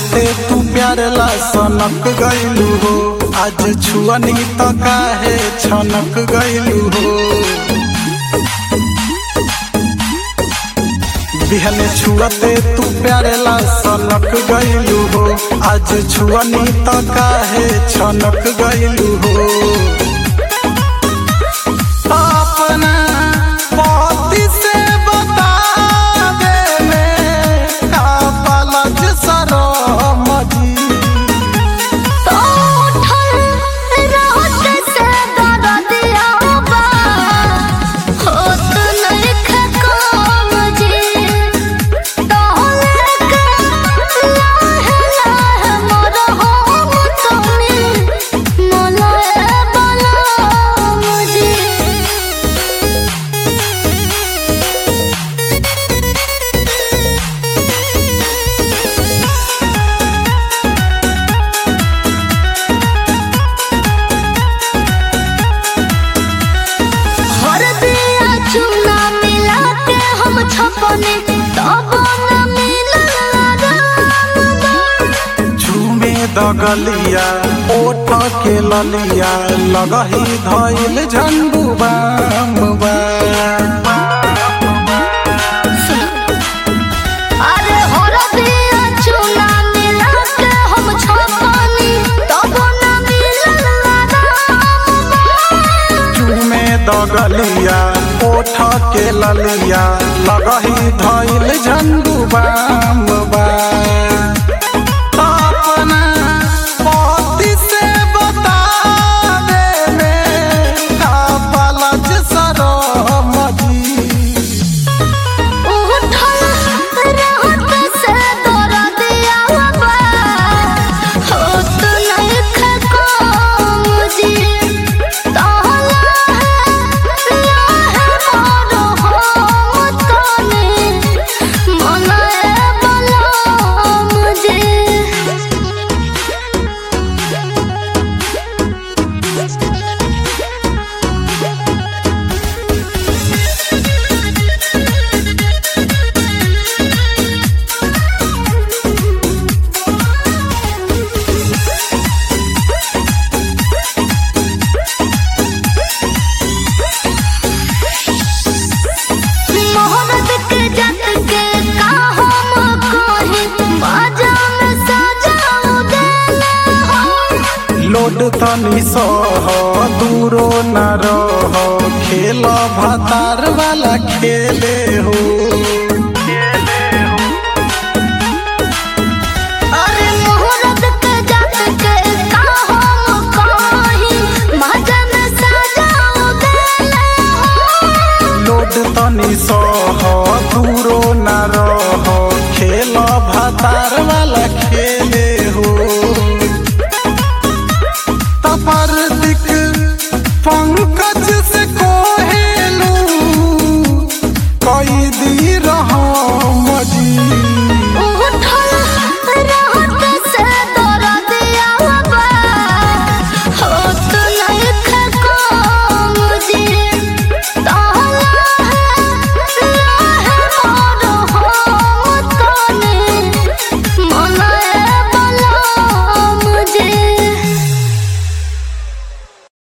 छुअते तू प्यार ला सनक गइलू हो आज छुअनी त काहे छनक गइलू हो बिहने छुअते तू प्यार ला सनक गइलू हो आज छुअनी त काहे छनक गइलू हो अपना पति से बता दे में का पलज सरम जी तो उठल रात से दरदिया बा होत नइखे काम जी तोहले के लाहे लाहे मोर होम तनी मलए बलम जी हर दिया चूना मिला के हम छपने तब न मिलल राम झूमे दगलिया ओठ के ललिया लगही धइल झंडू बाम बा अरे हर दिया चूना मिला के हम छपने तब न मिलल राम झूमे दगलिया ओठ के ललिया लगही धइल झंडू बाम बा अपना पति से बता दे में का पलज सरम जी उठल रात से दरदिया बा होत नइखे काम जी तोहला लाहे मोर होम तनी मलए बलम जी मोहब्बत के जत के का हम कही बाजा में सजाऊ देले हो लोड तनी सह दूरो न रह खेल भतार वाला खेले हो